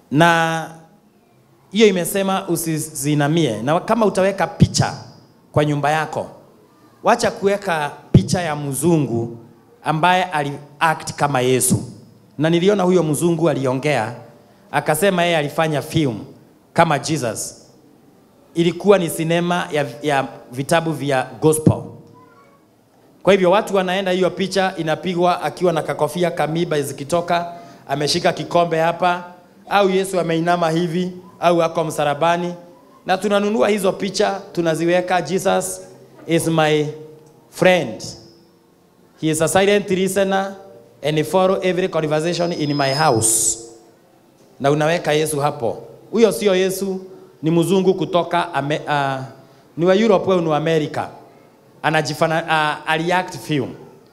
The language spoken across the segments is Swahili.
na hiyo imesema usizinamie, na kama utaweka picha kwa nyumba yako, wacha kuweka picha ya mzungu ambaye aliact kama Yesu. Na niliona huyo mzungu aliongea akasema yeye alifanya film kama Jesus. Ilikuwa ni sinema ya, ya vitabu vya gospel. Kwa hivyo watu wanaenda, hiyo picha inapigwa akiwa na kakofia kamiba zikitoka, ameshika kikombe hapa, au Yesu ameinama hivi, au ako msalabani, na tunanunua hizo picha tunaziweka, Jesus is my friend, he is a silent listener and he follow every conversation in my house, na unaweka Yesu hapo. Huyo sio Yesu, ni mzungu kutoka ame, uh, ni wa Europe au ni wa America anajifana uh, aliact film.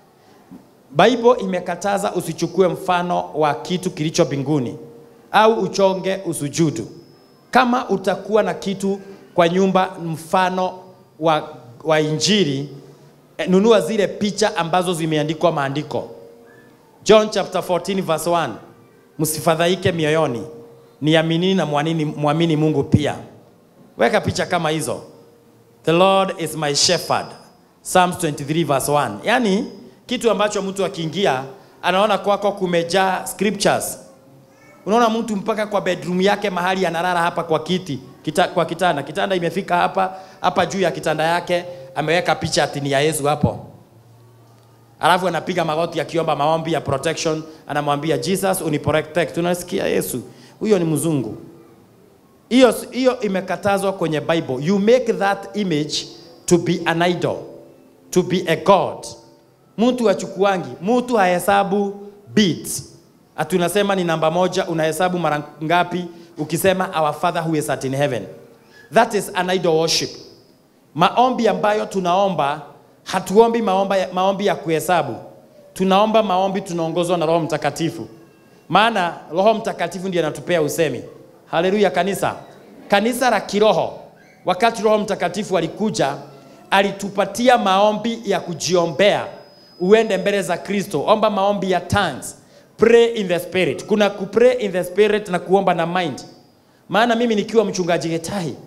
Bible imekataza usichukue mfano wa kitu kilicho mbinguni au uchonge usujudu. Kama utakuwa na kitu kwa nyumba mfano wa, wa Injili, eh, nunua zile picha ambazo zimeandikwa maandiko. John chapter 14 verse 1, msifadhaike mioyoni, niaminini na mwanini, mwamini Mungu pia. Weka picha kama hizo. The Lord is my shepherd. Psalms 23 verse 1. Yaani kitu ambacho mtu akiingia anaona kwako kumejaa scriptures. Unaona mtu mpaka kwa bedroom yake mahali analala hapa kwa kiti, kita, kwa kitanda. Kitanda imefika hapa, hapa juu ya kitanda yake ameweka picha ati ni ya Yesu hapo. Alafu anapiga magoti akiomba maombi ya protection, anamwambia Jesus uniprotect. Tunasikia Yesu. Huyo ni mzungu. Hiyo hiyo imekatazwa kwenye Bible. You make that image to be an idol, to be a god. Mtu achukuangi, mtu hahesabu beats. Atunasema ni namba moja, unahesabu mara ngapi? Ukisema our father who is at in heaven. That is an idol worship. Maombi ambayo tunaomba, hatuombi maomba, maombi ya kuhesabu. Tunaomba maombi tunaongozwa na Roho Mtakatifu. Maana Roho Mtakatifu ndiye anatupea usemi. Haleluya kanisa. Kanisa la kiroho, wakati Roho Mtakatifu alikuja, alitupatia maombi ya kujiombea. Uende mbele za Kristo, omba maombi ya tongues. Pray in the spirit. Kuna kupray in the spirit na kuomba na mind. Maana mimi nikiwa mchungaji Getahi,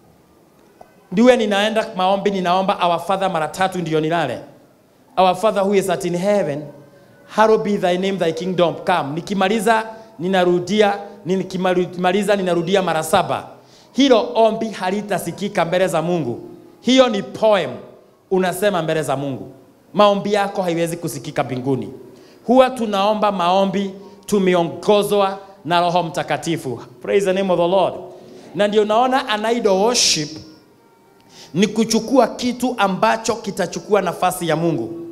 ndiwe ninaenda maombi, ninaomba our father mara tatu ndio nilale. Our father who is at in heaven, hallowed be thy name, thy kingdom come. Nikimaliza ninarudia, nikimaliza ninarudia mara saba. Hilo ombi halitasikika mbele za Mungu. Hiyo ni poem unasema mbele za Mungu. Maombi yako haiwezi kusikika mbinguni. Huwa tunaomba maombi tumeongozwa na Roho Mtakatifu. Praise the name of the Lord. Na ndio naona an idol worship ni kuchukua kitu ambacho kitachukua nafasi ya Mungu.